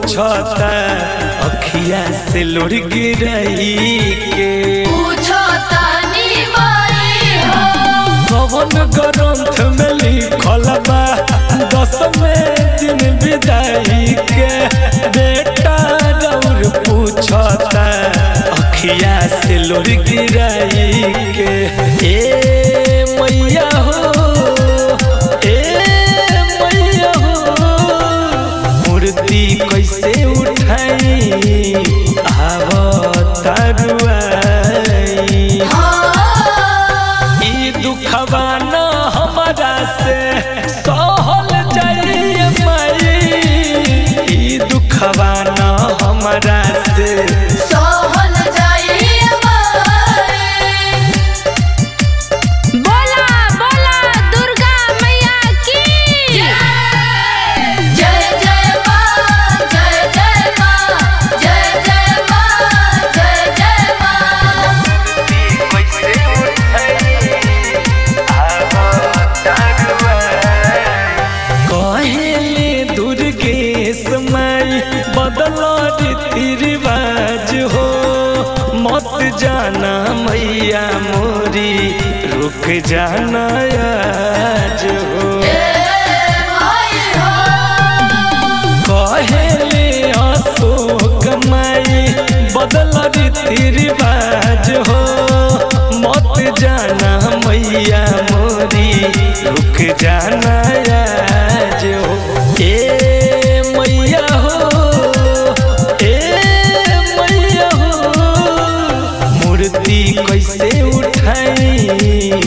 पूछता अखिया से लुढ़ गिरई के पूछो तानी माई हो कवन ग्रंथ में लिखल बा दसवें दिन विदाई के बेटा रौर पूछता अखिया से लुढ़ गिरई के ए मैया हो ए मैया हो मूर्ति कैसे उठाई आवतारुआई ई दुखवा न हमरा से सहल जाइए माई ई दुखवा न हमरा से सोहल जाइए माई बोला बोला दुर्गा मैया की जय जय माँ जय जय माँ जय जय माँ जय जय माँ कहेले दुर्गेश माई बदल रीति रिवाज हो मत जाना मैया मोरी रुक जाना आज हो माई हो कहेले अशोक माई बदल रीति रिवाज हो मत जाना मैया मोरी रुक जाना आज हो ए मैया हो ए मैया हो मूर्ति कैसे उठाई